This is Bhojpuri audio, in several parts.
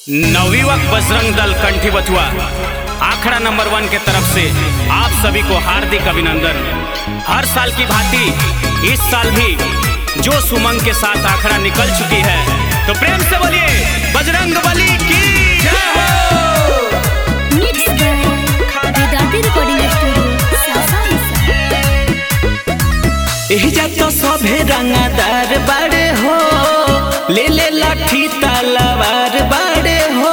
नवयुवक बजरंग दल कंठी बथुआ आखड़ा नंबर वन के तरफ से आप सभी को हार्दिक अभिनंदन हर साल की भांति इस साल भी जोश उमंग के साथ आखड़ा निकल चुकी है तो प्रेम से बोलिए बजरंग बली की जय हो Mixed by Vedati Recording Studio, Sasansa. एहिजा तो सभे रंगादार बाड़े हो ले ले लाठी तलवार बाड़े हो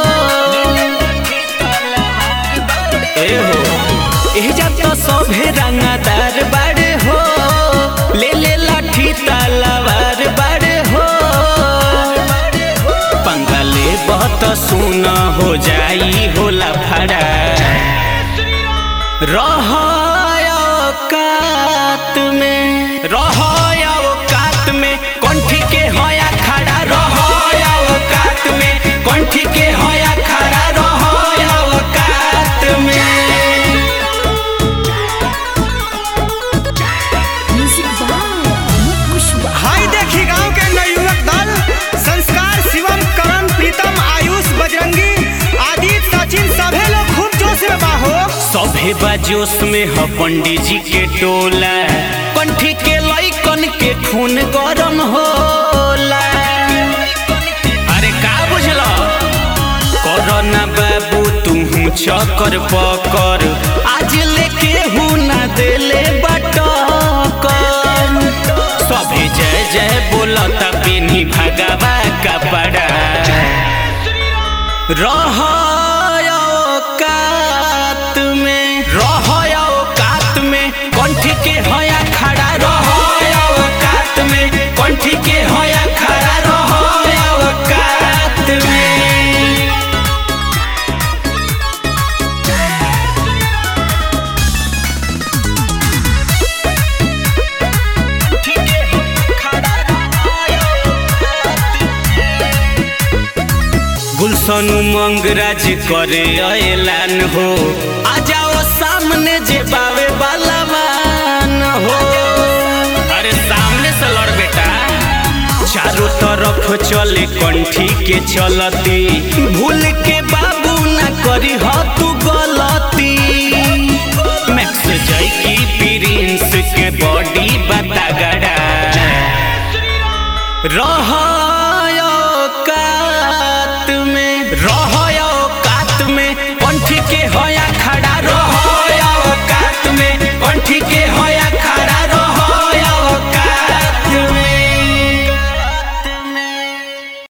ए हो एहिजा तो सभे रंगादार बाड़े हो ले ले लाठी तलवार बाड़े हो पंगले बहुत सुन हो जाई होला फड़ा रहात में रहात में कंठी के होया खड़ा रहात में कंठी के होया खड़ा रहात में Music by Amit Kushwaha. हाय देखी गांव के नवयुवक दल संस्कार शिवम करण प्रीतम आयुष बजरंगी आदित्य सचिन सभे लोग खूब जोश में बाहो सभे बाजोश में ह पंडित जी के टोला कंठी के लइकन के खून गरम होला अरे का बुझल कोरोना बाबू तू चक्कर पकर आज लेके हूँ ना देले बटकर सभे जय जय बोलता पेनी भगवा कपड़ा रहयात में रहयात में कंठी के होया खड़ा रहयात में कंठी के होया खड़ा रहयात में गुलशन उमंग राज करे ऐलान हो आ जाओ सामने जे बावे बालावान हो अरे सामने से लड़ बेटा चारों तरफ चले कंठी के चलती भूल के बाबू ना करी हो तू गलती मैक्स जय की प्रिंस के बॉडी बता गड़ा रहा